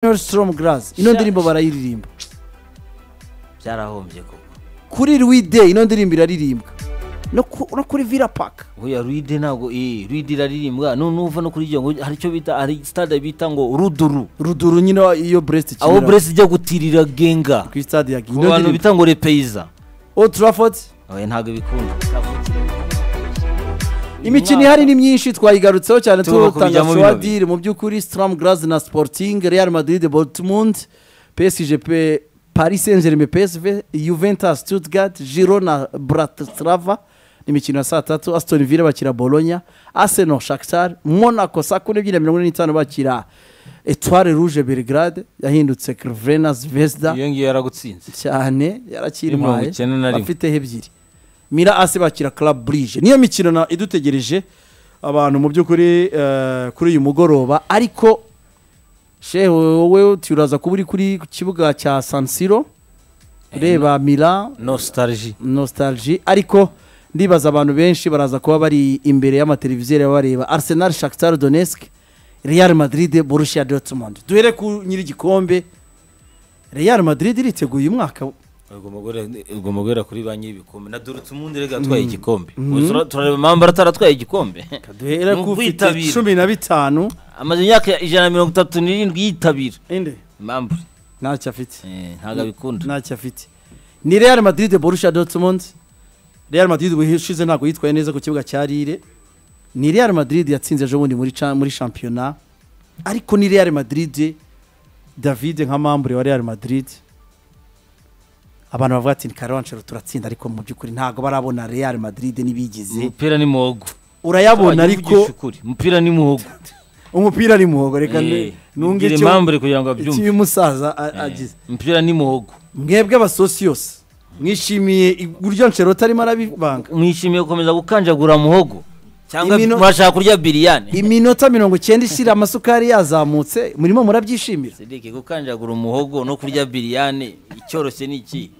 Nori Storm Glass ino Sha- ndirimbo barayiririmba byarahombye koko kuri Ruide ino ndirimbo iraririmbwa no ku- no kuri Villa Park buriya ruide ntabwo eh ruide iraririmbwa nu- nuva no kuri iryo ngo hari icyo bita hari stade bita ngo ruduru Ruduru nyine wa- iyo Brest ikinira aho bresi ijya gutirira genga ku stade ya ku bantu bita ngo repeyiza Old Trafford oya ntabwo bikunda imikino ihari ni myinshi twayigarutseho cyane Tugomba tutanga kubijyamo bino swadire mu by'ukuri Storm Glass na Sporting Real Madrid Dortmund PSG pe Paris Saint-Germain PSV Juventus Stuttgart Girona Bratislava ni imikino ya saa tatu Aston Villa bakira Bologna Arsenal Shakhtar Monaco saa kumi n'ebyiri na mirongo ine n'itanu bakira Etoile Rouge Belgrade yahindutse Crvena Zvezda iyo ngiyo yaragutsinze cyane mirongo yarakirimaye icyenda na rimwe. afiteho ebyiri mira asi bakira club burije niyo mikino na idutegereje abantu mu by'ukuri eh, kuri uyu mugoroba ariko shehe wowe turaza kuba uri kuri ku kibuga cya sansiro ureba mira nostalgie nostalgie ariko ndibaza abantu benshi baraza kuba bari imbere y'amateleviziyo bareba arsenal shakhtar donetsk real madrid borussia dortmund duhere ku nyir'igikombe real madrid iriteguye uyu mwaka ugomba guhera kuri ba nyir'ibikombe na dorutumundi rega atwaye igikombe Ubu tura- turareba amambara ataratwaye igikombe duhera Ni ku ufite ubwitabire. cumi na bitanu amaze imyaka ijana na mirongo itatu n'irindwi yitabira impamvu ntacyo afite eh, ntabwo abikunda ntacyo afite ni real madrid borussia dortmund real madrid ubushize ntabwo yitwaye neza ku kibuga cya rire ni real madrid yatsinze ejo bundi muri cha- muri shampiyona ariko ni real madrid david nka mambure wa real madrid abantu bavuga ati ni karawancero turatsinda ariko mu by'ukuri ntabwo barabona real madrid n'ibigize umupira ni muhogo urayabona Tuvugishe ariko ukuri, umupira ni muhogo umupira ni muhogo reka Eh, nunge mbwira impamvu uri kugira ngo abyumve icy'uyu musaza a- Eh, agize umupira ni muhogo mwebwe abasosiyose mwishimiye uburyo nshero arimo arabivanga mwishimiye gukomeza gukanjagura muhogo cyangwa Imino- mwashaka kurya biriyani iminota mirongo icyenda ishira amasukari yazamutse murimo murabyishimira sedike gukanjagura umuhogo no kurya biriyani icyoroshye ni iki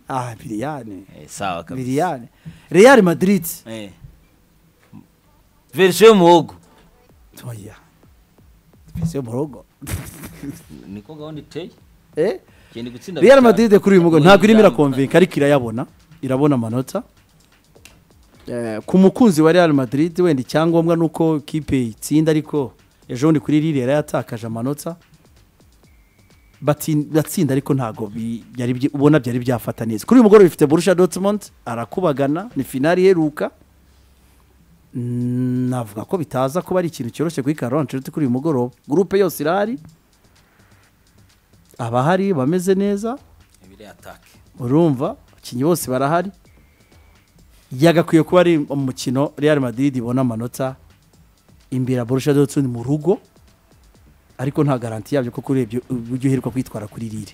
ah biriyane Eh, sawa kabisa biriyane real madrid Eh. verisiyo y'umuhogo oya mbese mu rugo niko gahunda iteye Eh? genda gutsinda real bitanu. madrid kuri uyu mugabo Ubundi ntabwo irimo bitanu. irakomvenka ariko irayabona irabona amanota Eh, ku mukunzi wa real madrid wenda icyangombwa ni uko kipe itsinda ariko ejo bundi kuri ririya yatakaje amanota batsin- batsinda ariko ntabwo bi- byari byi- ubona byari byafata neza kuri uyu mugoroba bifite borusha dortmund arakubagana ni finali iheruka Mm, navuga ko bitaza kuba ari ikintu cyoroshye kuri Carlo Ancelotti kuri uyu mugoroba gurupe yose irahari abahari bameze neza Ibiri atake. urumva abakinnyi bose barahari yagakwiye kuba ari umukino real madrid ibona amanota imbere ya borusha dortmund mu rugo ariko nta garanti yabyo kuko urebye uburyo uheruka kwitwara kuri rire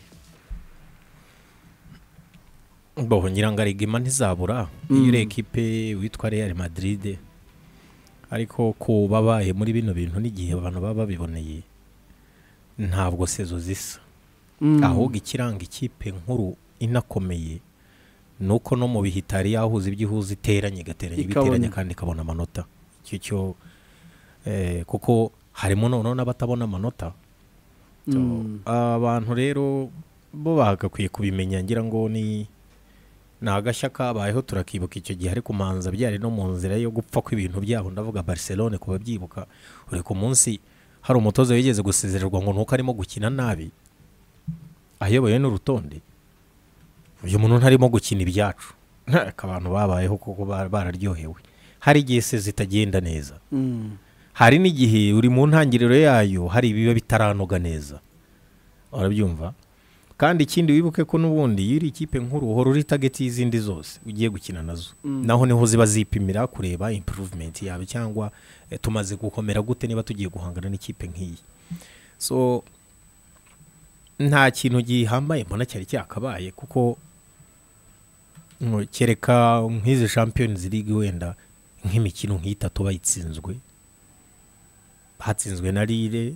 Bo ngira ngo arigema ntizabura iyo uri ekipe witwa real madrid ariko ku babaye muri bino bintu n'igihe abantu baba babiboneye ntabwo sezo zisa ahubwo ikiranga ikipe nkuru inakomeye ni uko no mu bihe itari yahuza ibyo ihuza iteranye igateranya Ikabona. ibiteranye kandi ikabona amanota icyo cyo eh, kuko harimo noneho n'abatabona amanota So, abantu rero bo bagakwiye kubimenya ngira ngo ni ni agashya kabayeho turakibuka icyo gihe ariko manza byari no mu nzira yo gupfa kw'ibintu byabo ndavuga barcelone ku babyibuka uri ku munsi hari umutoza wigeze gusezererwa ngo nuko arimo gukina nabi ayoboye n'urutonde uyu muntu ntarimo gukina ibyacu ntabwo abantu babayeho kuko ba- bararyohewe hari igihe se zitagenda neza hari n'igihe uri mu ntangiriro yayo hari ibiba bitaranoga neza urabyumva kandi ikindi wibuke ko n'ubundi iyo uri ikipe nkuru uhora uri tageti y'izindi zose ugiye gukina nazo naho niho ziba zipimira kureba impuruvumenti yawe cyangwa eh, tumaze gukomera gute niba tugiye guhangana n'ikipe nk'iyi so nta kintu gihambaye mbona cyari cyakabaye kuko ngo kereka nk'izi champions league wenda nk'imikino nk'itatu bayitsinzwe hatsinzwe na rire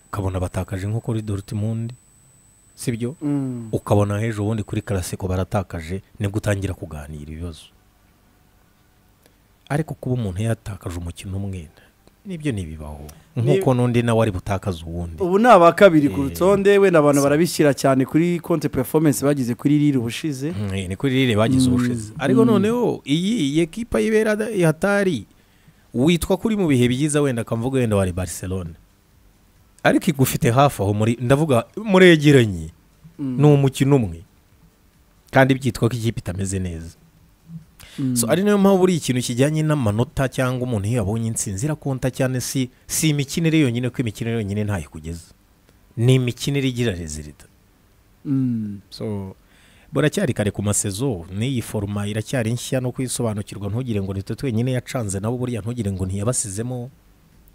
ukabona batakaje nko kuri dortmund sibyo ukabona hejuru ubundi kuri karasiko baratakaje nibwo utangira kuganira ibibazo ariko kuba umuntu yatakaje umukino umwe nibyo ntibibaho nk'uko n'undi nawe ari butakaze uwundi ubu ni aba kabiri ku rutonde wenda abantu barabishyira cyane kuri konti performance bagize kuri riri ubushize Mm, ni kuri rire bagize ubushizi ariko noneho iyi iyi ekipa y'ibera hatari witwa kuri mu bihe byiza wenda akamvuga wenda wari barcelona ariko igufite hafi aho muri ndavuga muregeranye ni umukino umwe kandi byitwa ko ikipe itameze neza so ari nayo mpamvu buri ikintu kijyanye n'amanota cyangwa umuntu iyo yabonye intsinzi irakonta cyane si si imikinire yonyine ko imikinire yonyine ntayo ikugeza ni imikinire igira rezilita Mm. so buracyari kare ku masezo n'iyi foruma iracyari nshya no kuyisobanukirwa ntugire ngo nitwe twenyine yacanze nabo buriya ntugire ngo ntiyabasizemo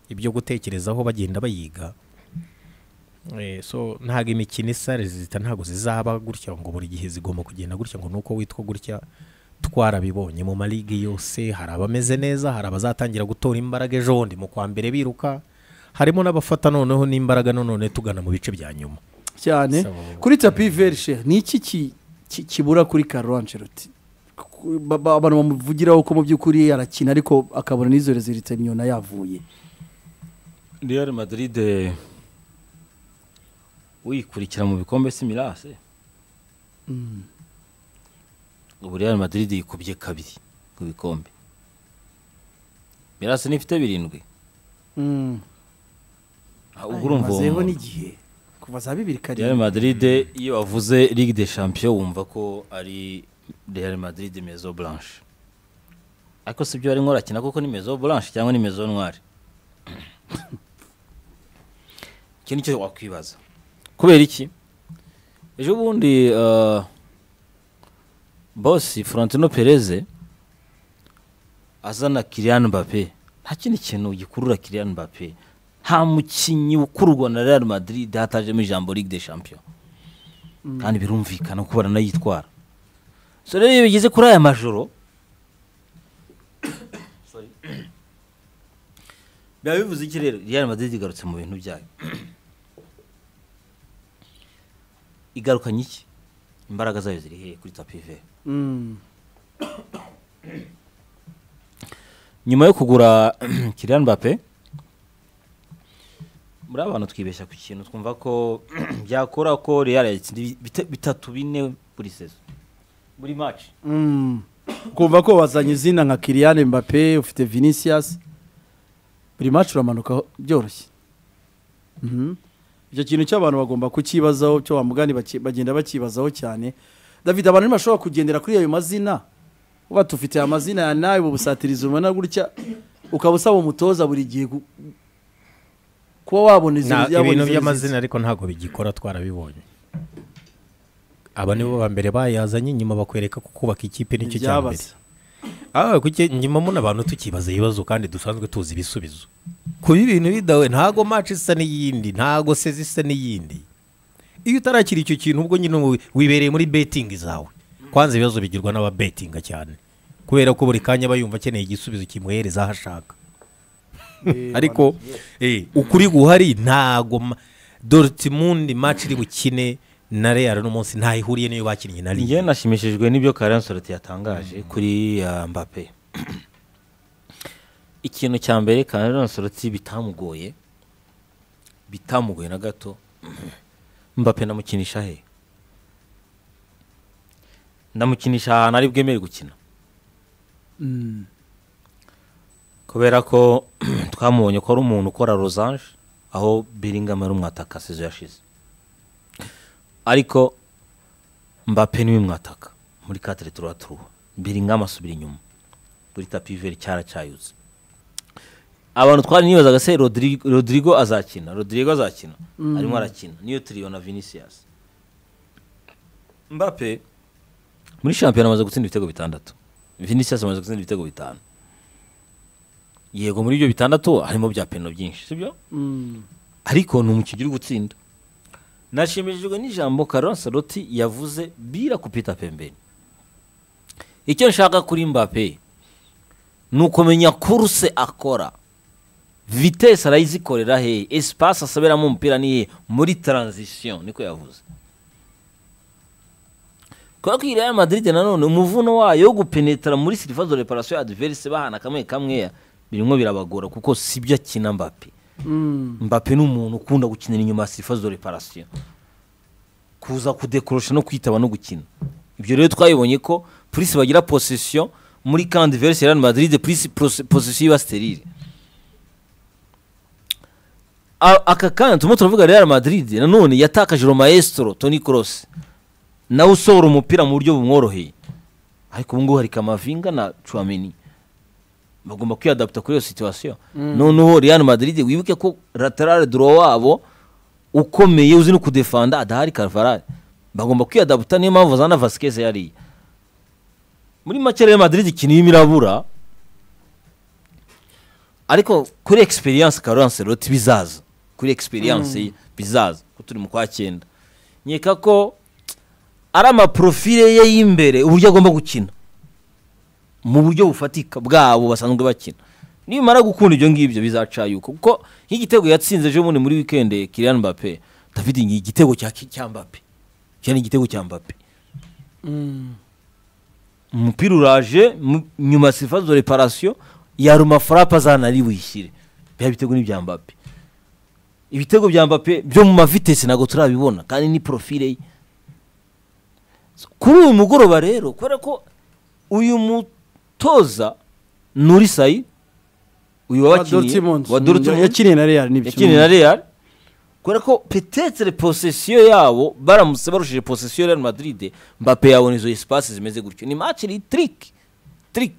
ibyo gutekerezaho bagenda bayiga Eh, so ntabwo imikino isa rezita ntabwo zizaba gutya ngo buri gihe zigomba kugenda gutya ngo nuko witwa gutya twarabibonye mu marige yose hari abameze neza hari abazatangira gutora imbaraga ejo bundi mu kwa mbere biruka harimo n'abafata noneho n'imbaraga none tugana mu bice bya nyuma cyane So- kuri tapi verishe ni iki ki- ki- kibura kuri karo ancelotti Ku- ba- ba- abantu bamuvugiraho ko mu by'ukuri arakina ariko akabona n'izo rezilite nyona yavuye real madrid eh, uyikurikira mu bikombe si mirase ubu real madrid yikubye kabiri ku bikombe mirase nifite birindwi Mm. Ah, ubwo urumva uwo Mazeho muntu. n'igihe kuva za bibiri real karindwi madrid iyo bavuze ligue de champion wumva ko ari real madrid mezo blanche ariko si byo bari nkorakina kuko ni mezo blanche cyangwa ni mezo ntwari iki ni cyo wakwibaza kubera iki ejo bundi uh, bosi Florentino pereze azana Kylian Mbappe nta kindi kintu gikurura Kylian Mbappe nta mukinnyi ukururwa na Real Madrid hatajemo ijambo Ligue des Champions kandi birumvikana ko baranayitwara so rero iyo bigeze kuri aya majoro Sorry. biba bivuze iki rero Real Madrid igarutse mu bintu byayo igarukanye iki imbaraga zayo ziri hehe kuri tapi vere Mm. nyuma yo kugura Kylian Mbappe muri abantu twibeshya ku kintu twumva ko byakora ko Real yatsinda ibite- bitatu bine buri sezo buri match Mm. kumva ko wazanye izina nka kiriyane mbappe ufite vinicius buri maci uramanuka byoroshye Mhm. icyo kintu cy'abantu bagomba kukibazaho cyo wamugani bagenda bakibazaho cyane david abantu ntibashobora kugendera kuri ayo mazina uba tufite aya mazina ya nawe bubusatiriza ubona gutya ukaba usaba umutoza buri gihe ku- kuba wabona izo- Nta- yabona ibintu izo- by'amazina ariko ntabwo bigikora twarabibonye aba nibo ba mbere bayazanye inyuma bakwereka ko kubaka ikipe nicyo cya mbere Ibyabaza. aha kuki nyuma muna abantu tukibaza ibibazo kandi dusanzwe tuzi ibisubizo kuba ibintu bidawe ntago maci isa n'iyindi ntago se zisa n'iyindi iyo utarakira icyo kintu ubwo nyine wi- wibereye muri betingi zawe kwanza ibibazo bigirwa n'ababetinga cyane kubera ko buri kanya aba yumva akeneye igisubizo kimuhereza aho ashaka Eh, ariko eh, ukuri guhari ntago ma- Dortmund match iri bukine na Real uno munsi ntaho ihuriye niyo bakinnye na njyewe Lille nashimishijwe n'ibyo Karan Soroti yatangaje kuri uh, Mbappe ikintu cya mbere Karan Soroti bitamugoye bitamugoye na gato Mbappe ndamukinisha he ndamukinisha ahantu ari bwemere gukina Mm. kubera ko twamubonye ko ari umuntu ukora rozanje aho biringama ari umwataka sezo yashize ariko mbappe niwe mwataka muri katire turaturu biringama asubira inyuma kuri tapi veri cyaracyayutse abantu twari nibazaga se Rodrigo- rodrigo azakina rodrigo azakina arimo arakina niyo turiyo na vinicius mbappe muri shampiyona amaze gutsinda ibitego bitandatu vinicius amaze gutsinda ibitego bitanu yego muri ibyo bitandatu harimo bya peno byinshi sibyo Mm. ariko ni umukinnyi uri gutsinda nashimishijwe n'ijambo Carlo Ancelotti yavuze bira kupita pembeni icyo nshaka kuri Mbappe ni ukumenya kuruse akora vitesi arayizikorera hehe espace asaberamo umupira ni hehe muri transition niko yavuze kubera ko iyi Real Madrid nanone umuvuno wayo wo gupenetra muri surface de reparation adverse bahana kamwe kamwe birimo birabagora kuko si byo akina mbappe Mm. mbappe ni umuntu ukunda gukinira inyuma ya sifa zo reparasiyo kuza kudekorosha no kwitaba no gukina ibyo rero twabibonye ko purisi bagira posisiyo muri kandi verisi real madrid purisi posisiyo iba sterire A- aka kanya turimo turavuga real madrid nanone yatakaje romaestro toni cross nawe usohora umupira mu buryo bumworoheye ariko ubu ngubu hari kamavinga na cuameni bagomba kwiyadaputa kuri iyo situwasiyo noneho real madrid wibuke ko lateral duro wabo ukomeye uzi no kudefanda adahari carvalhal bagomba kwiyadaputa niyo mpamvu zana vasquez yariye muri make real madrid ikintu irimo irabura ariko kuri experience Carlo Ancelotti bizaza kuri experience ye bizaza ko turi mu kwa cyenda nkeka ko ari amaprofile ye y'imbere uburyo agomba gukina mu buryo bufatika bwabo basanzwe bakina nimara gukunda ibyo ngibyo bizaca yuko kuko nk'igitego yatsinze ejo bundi muri wikendi Kylian Mbappe David ni igitego cya cya Mbappe cya ni igitego cya Mbappe Mm. umupira uraje mu- nyuma sifa zo reparasiyo yaruma farape azanari wishyire bya bitego ni ibya Mbappe ibitego bya Mbappe byo mu mavitesi ntabwo turabibona kandi ni profile ye So, kuri uyu mugoroba rero kubera ko uyu mutoza Nuri Sayi uyu Wa wabakiniye Dortmund. wa Mm, Dortmund yakiniye na real nibyo yakiniye na Real kubera ko petetere posesiyo yabo baramutse barushije posesiyo Real Madrid Mbappe yabona izo espace zimeze gutyo ni match iri trick trick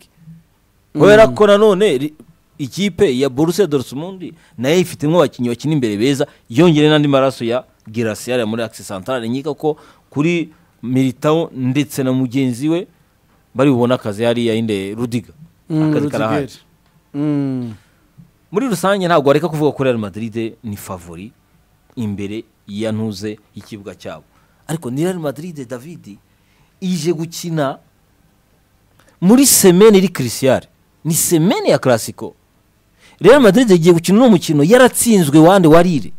kubera ko nanone ri- ikipe ya Borussia Dortmund nayo ifitemo abakinnyi bakina imbere beza yongere n'andi maraso ya Gracial ya muri Axe Centrale nkeka ko kuri Militao ndetse na mugenzi we bari bubona akazi hariya inde Rudiga Mm, akazi Rudiger. karahari Mm. muri rusange ntabwo wareka kuvuga ko real madrid ni favori imbere ya ntuze y'ikibuga cyabo ariko ni real madrid david ije gukina muri semene iri kirisiyare ni semene ya karasiko real madrid yagiye gukina uno mukino yaratsinzwe wande warire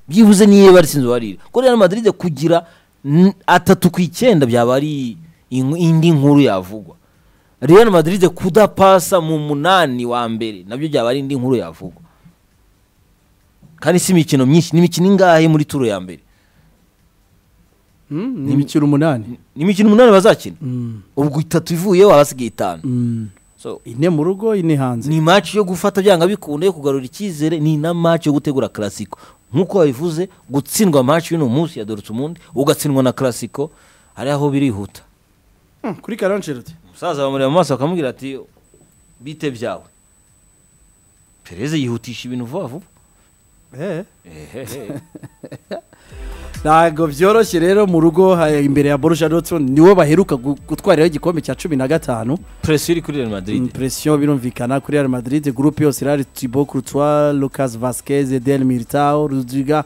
byibuze niyo yaba yaratsinzwe warire ko real madrid kugira n- atatu ku icyenda byaba ari inku- indi nkuru yavugwa real madrid kudapasa mu munani wa mbere nabyo byaba ari indi nkuru yavugwa kandi si imikino myinshi ni imikino ingahe muri turo ya mbere Mm, ni imikino umunani ni imikino umunani bazakina Mm. ubwo itatu ivuyeho abasigaye itanu Mm. So, ine mu rugo ine hanze ni match yo gufata byanga bikunde yo kugarura icyizere ni na match yo gutegura classico nk'uko wabivuze gutsindwa match y'uno munsi ya Dortmund ugatsindwa na classico hari aho birihuta Mm, kuri karancerete umusaza bamureba mu maso bakamubwira ati bite byawe pereze yihutisha ibintu vuba vuba Ehehe. ntabwo byoroshye rero mu rugo ha- imbere ya borusha dortmund niwo baheruka gu- gutwariraho igikombe cya cumi na gatanu presiyo iri kuri real madrid impression birumvikana kuri real madrid gurupe yose irari tibo courtois lucas vasquez del militao rudiga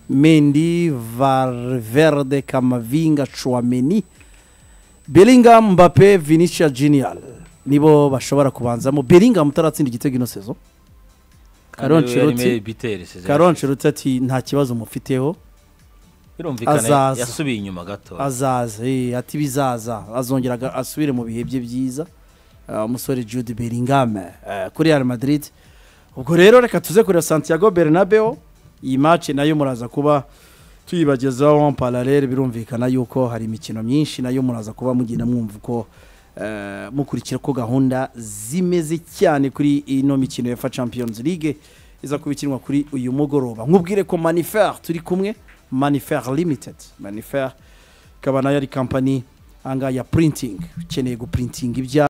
mendi valverde kamavinga chouameni bellingham mbappe vinicius genial nibo bashobora kubanzamo bellingham utaratsinda igitego ino sezo Carlo Kandi we yarimo Ancelotti- bitere sezeri. karonce ati nta kibazo mufiteho birumvikana azaza. yasubiye inyuma gato azaza eh, ati bizaza azongera aga- asubire mu bihe bye byiza Ah, umusore jude bellingham eh, kuri real madrid ubwo rero reka tuze kureba santiago bernabeo iyi maci nayo muraza kuba tuyibagezaho en parallel birumvikana yuko hari imikino myinshi nayo muraza kuba mugenda mwumva uko eh, mukurikira ko gahunda zimeze cyane kuri ino mikino ya fa champions league iza kuba ikinwa kuri uyu mugoroba nkubwire ko manifer turi kumwe manifer limited manifer ikaba nayo ari kampani aha ngaha ya printing ukeneye guprintinga ibya